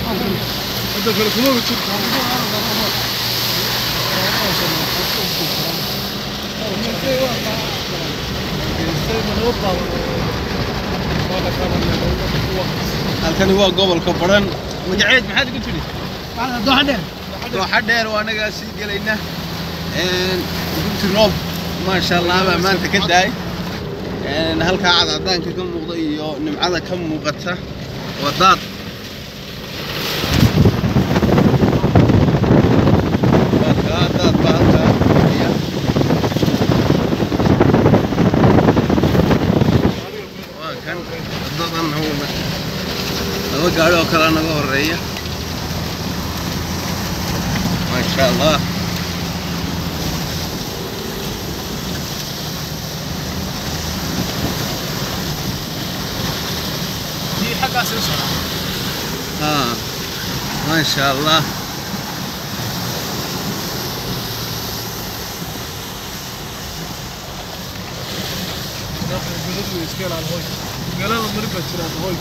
hadda kale kuma jirto halkani waa gobolka baran magaceed maxaad igu tidhi dooxa dheer waa anagaa sii gelayna gunti roob maasha allah baa maanta ka daay halkaa cadcadaanka ka muuqda iyo nimcada ka muuqata waa daad waa kaa daad baa halkaa fadhiya. waa kan wadadan hawla laba gaari oo kale naga horeeya maasha allah ها ما شاء الله magaalada mari baa jiraan hoy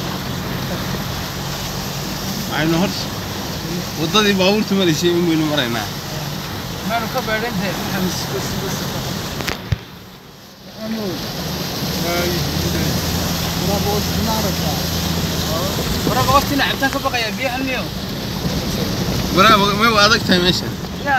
waxaynu hor waddadii baabuurta maraysay in waynu maraynaa waraaba may waa adag tahay meesha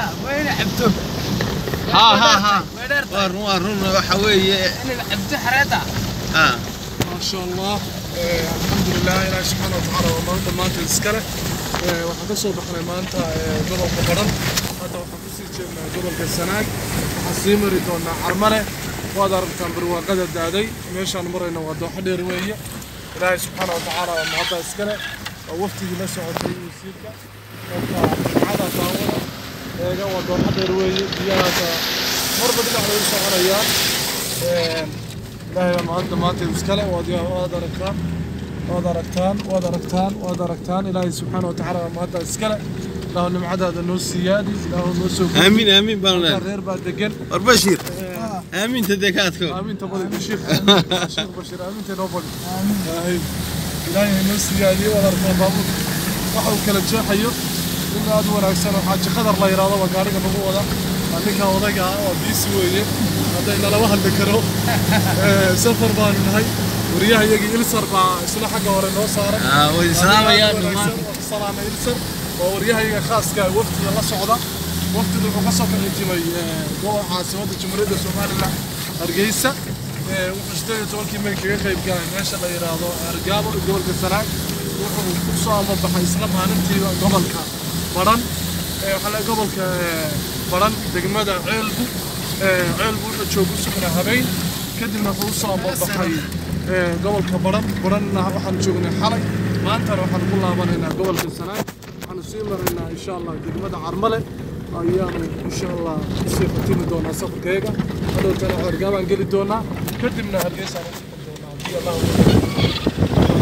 ha ha ha waa run waa run waxa weeye ha ما شاء الله آه، الحمد لله إلهي سبحانه وتعالى ومانتا مانتا iskale آه، waxaan ka soo baxnay maanta آه، gobolka baran hadda waxaan kusii jeednaa gobolka sanaag waxaan sii mari doonaa carmale waad aragtaan barwaaqada daaday meeshaan marayna waa dooxo dheer weeye ilaahay subxaana wa tacaala waa mahadda iskale waa waftigii la socotay wasiirka marka jimcada daawada eega waa dooxo dheer weeye biyahaasa marba dhinac lagu soconayaan ilaahay baa mahadda maanta iskale waad waad aragtaan waad aragtaan waad aragtaan waad aragtaan ilaahay subxaana wa tacaala waa mahadda iskale ilaahu nimcadaada noo siiyaadi ilaahu noo soo gudbi. aamin aamin baan Halkaa leenahay reer baa degan war bashiir aaminta dee ka adko aaminta badi sheekh sheekh bashir aaminta noo badi ilaahay ilaahay noo siiyaadiyo waad aragtaan baabuur waxa uu kala jeexayo nin aad u wanaagsan oo xaaji qadar la yidhaahdo waa gaariga nagu wada waa ninka odayga ah waa biisi weeye hadday nalama hadli karo Eh, safar baanu nahay wariyaha iyagii ilsar baa isla xagga hore noo saaray Ah, way islaamayaan dhammaan salaama ilsar waa waryahayaga khaaska ah, wafdiga la socda wafdiga wuxuu ka soo kaxijimay gobolka caasimadda jamhuuriyadda somalilan hargeysa Eh, wuxuu sideed iyo tobankii may kaga qayb galay meesha la yidhaahdo argaabo ee gobolka sanaag wuxuu ku soo amabaxay isla maalintiiba gobolka baran Eh, waxaa la gobolka eh, baran degmada ceelbu Eh, ceelbu wuxuu jooga u sugnaa habeen kadibna wuxuu usoo amabaxay eh, gobolka baran baranna waxaan joognay xalay maantana waxaan ku laabanaynaa gobolka sanaag waxaanu sii maraynaa insha allah degmada carmale ayaanu insha allah usii khatimi doonaa safarkayga hadhowtana xergaabaan geli doonaa kadibna hargeysaan u socon doonaa haddii allah u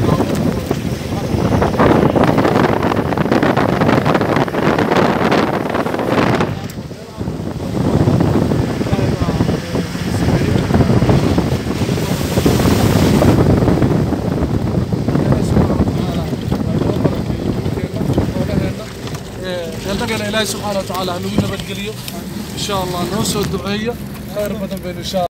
annagana ilaahay subxaana wa tacaala ha nagu nabadgeliyo insha allah noo soo duceeyo khayr badan baynu insha